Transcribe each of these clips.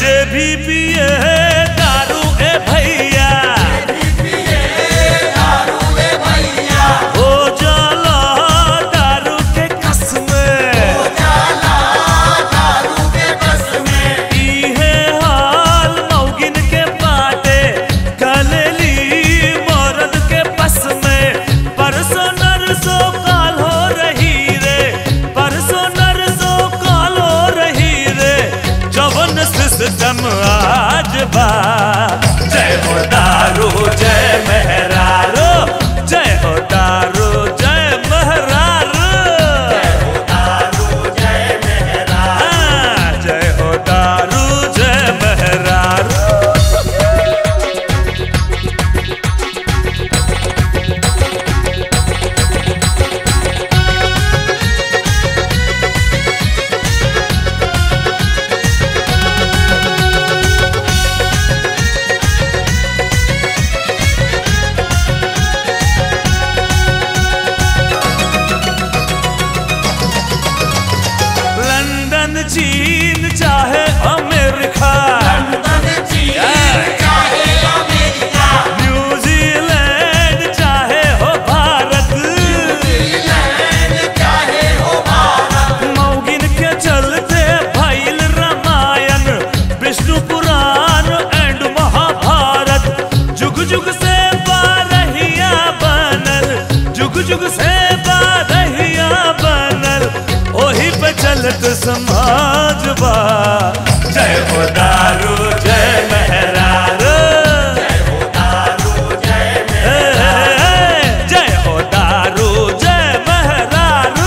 जे भी पिए दारू ए भैया हो जाला दारू के कसमे इहे हाल मौगिन के बाटे कलली मरद के बस में परसों नरसों काल हो रही रे परसों नरसों काल हो रही रे जवन सिस्टम आज बा जय हो दारू जय मेहरारो जय हो दारू जय मेहरारो हाँ, जय हो दारू जय मेहरारू लंदन चीन चाहे अमेरिका न्यूजीलैंड चाहे हो भारत मौगिन के चलते भइल रामायण विष्णु पुराण एंड महाभारत जुग जुग से बारहिया बनल जुग जुग से बारहिया बनल ओही पे चलत समाज बा जय हो दारू जय मेहरारू ए, ए, ए, जय हो दारू जय मेहरारू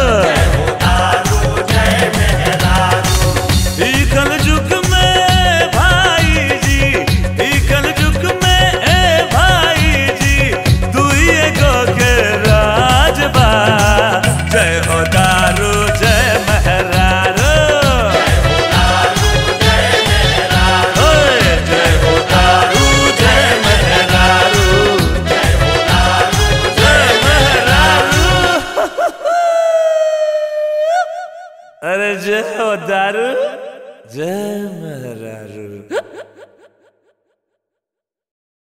ई कलयुग में भाई जी ई कलयुग में ए भाई जी दुई एगो के राज बा जय हो दारू जय मेहरारू ओए, जय हो दारू जय मेहरारू जय मेहरारू अरे जय हो दारू जय मेहरारू